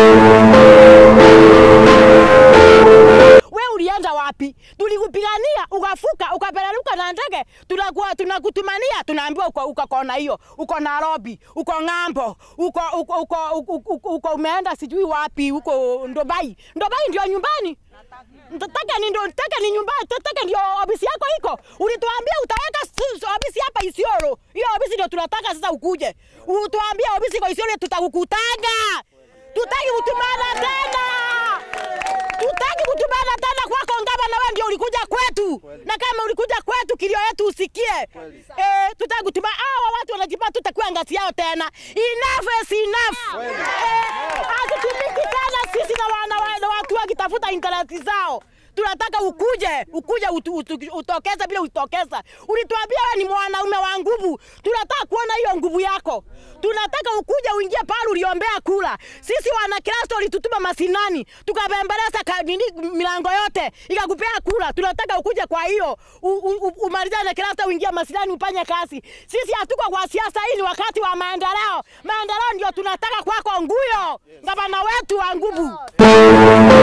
We ulienda wapi? Tulikupigania ukafuka ukapeleleka na ndege, tunakuwa tunakutumania, tunaambiwa uko uko kona hiyo, uko Nairobi, uko ng'ambo, uko uko uko, uko, uko, uko umeenda sijui wapi, uko Dubai. Dubai ndio nyumbani. Nataka ni ndio nataka ni nyumbani, nataka ndio ofisi yako iko. Ulituambia utaweka s- s- ofisi hapa Isiolo. Hiyo ofisi ndio tunataka sasa ukuje. Utuambia ofisi iko Isiolo tutakukutanga. Tutaki kutumana tena. Tutaki kutumana tena kwako ngaba na wewe ndio ulikuja kwetu. Na kama ulikuja kwetu kilio yetu usikie. Eh, tutaki kutuma hawa watu wanajipa tutakuwa ngazi yao tena. Enough is enough. Eh, hatutumiki tena sisi na wana wa- na watu wakitafuta internet zao. Tunataka ukuje, ukuje utu, utu, utokeze bila utokeza. Ulituambia wewe ni mwanaume wa nguvu. Tunataka kuona hiyo nguvu yako. Tunataka ukuje uingie pale uliombea kula. Sisi wana Kristo ulitutuma masinani, tukabembeleza ka- nini milango yote, ikakupea kula. Tunataka ukuje kwa hiyo u- u- u- umalizane na Kristo uingie masinani ufanye kazi. Sisi hatuko kwa siasa, hii ni wakati wa maendeleo. Maendeleo ndio tunataka kwako nguyo. Gavana wetu wa nguvu.